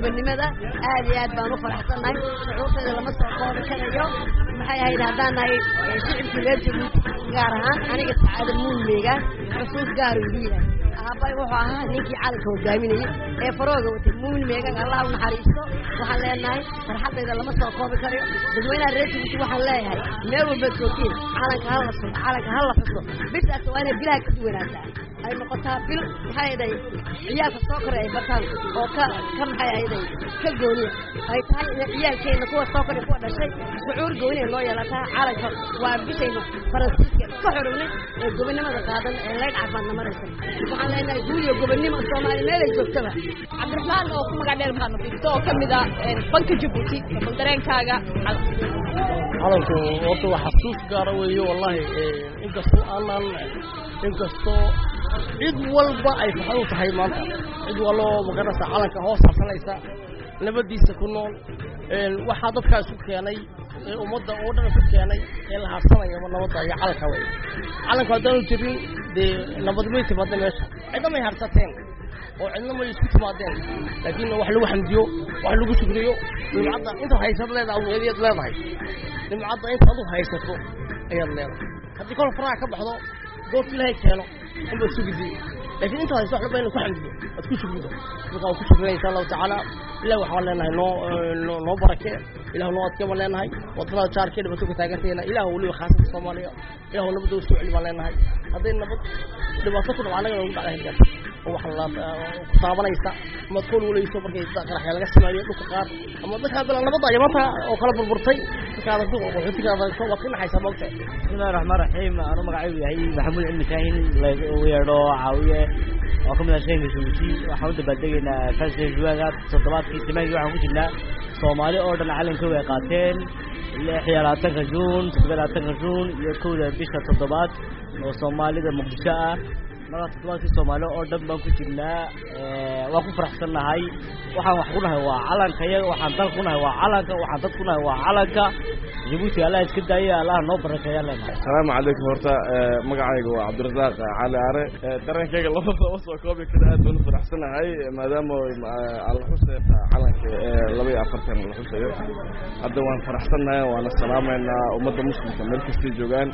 gobonnimada aad iyo aad baan u faraxsannahay shucuurteeda lama soo koobi karayo maxay ahayd haddaan nahay shicibkii reer jabuuti gaar ahaan aniga sacaada muulmeyga xusuus gaar igu yahay aabay wuxuu ahaa ninkii calanka hogaaminayay ee farooga watay muumin meegan allah u naxariisto waxaan leenahay farxaddayda lama soo koobi karayo dadweynaha reer jabuuti waxaan leeyahay meel walbaad joogtiin calanka ha la sugo calanka ha la xuso bishaas waa inay bilaha ka duwanaataa ay noqotaa bil maxay ahaday ciyaalka soo koray ay bartaan oo ka ka maxay ahaday ka gooniya ay tahay in ciyaalkeena kuwa soo koray kuwa dhashay shucuur gooniya loo yeelataa calanka waa bishayna faransiiska ka xorownay ee gobonnimada qaadan ee leydh caafimaadna maraysa waxaan leenahay guuliyo gobonnimo soomaali meelay joogtaba cabdiraxmaan oo ku magac dheer maxamed bigto oo ka mid ah banka jabuuti bal dareenkaaga calanku horta waa xasuus gaara weeye wallahi inkastoo aanan inkastoo cid walba ay faxad u tahay maanta cid waloo magaranaysa calanka hoos harsanaysa nabadiisa ku nool waxaa dadkaa isu keenay ee ummadda oo dhan isu keenay ee la harsanayaba nabadda iyo calanka wey calanku haddaanu jirin dee nabad may timaada meesha cidna may harsateen oo cidna may isku timaadeen laakiin wax lagu xamdiyo wax lagu shukriyo nimcadda intaad haysad leedahay aweediyaad leedahay nimcadda inta adu haysato ayaad leedahay haddii kol faraha ka baxdo goorta ilaahay keeno unbaad sugidi laakiin intaad hayso waxba ina ku xamdiyo aad ku shukrido marka waan ku shukrinaya insha allahu tacaala ilah waxaan leenahay noo noo barakee ilah noo adkee baan leenahay waddanada jaarkee dhibato ka taaganteena ilah weliba khaasada soomaaliya ilah nabadda usoo celi baan leenahay hadday nabad dhibaato ku dhaco annaga nagu dhacda hirgaar oo wax la ku taabanaysa ama ad kolwalayso markay qaraxya laga sameeyo dhulka qaar ama dadka hadda nabadda ayamanta oo kala burburtay dadkaada qaxootigaada waad ka naxaysaa moogta bismillahi raxmaan raxiim anu magacaygu yahay maxamuud cilmi kaahin lagu yeedho caawiye oo kamid ah sheenka jabuuti waxaan u dabaaldegaynaa festivalka toddobaadkii samaagii waxaan ku jirnaa soomaali oo dhan calanka way qaateen lix iyo labaatanka juun toddoba labaatanka juun iyo kowda bisha toddobaad oo soomaalida muqdisho ah markaa toddobaadkii soomaali oo dhan baan ku jirnaa waan ku faraxsannahay waxaan wax ku nahay waa calanka iyaga waxaan dal ku nahay waa calanka waxaan dad ku nahay waa calanka jabuuti allah iska daaya allah noo barakeeyaan leenahay asalaamu calaykum horta magacayga waa cabdirasaaq cali are dareenkayga lama lama soo koobi kara aad baan u faraxsanahay maadaama aan la xusayo calanka laba iyo afartan la xusayo hadda waan faraxsannahay waana salaamaynaa ummadda muslimka meel kastay joogaan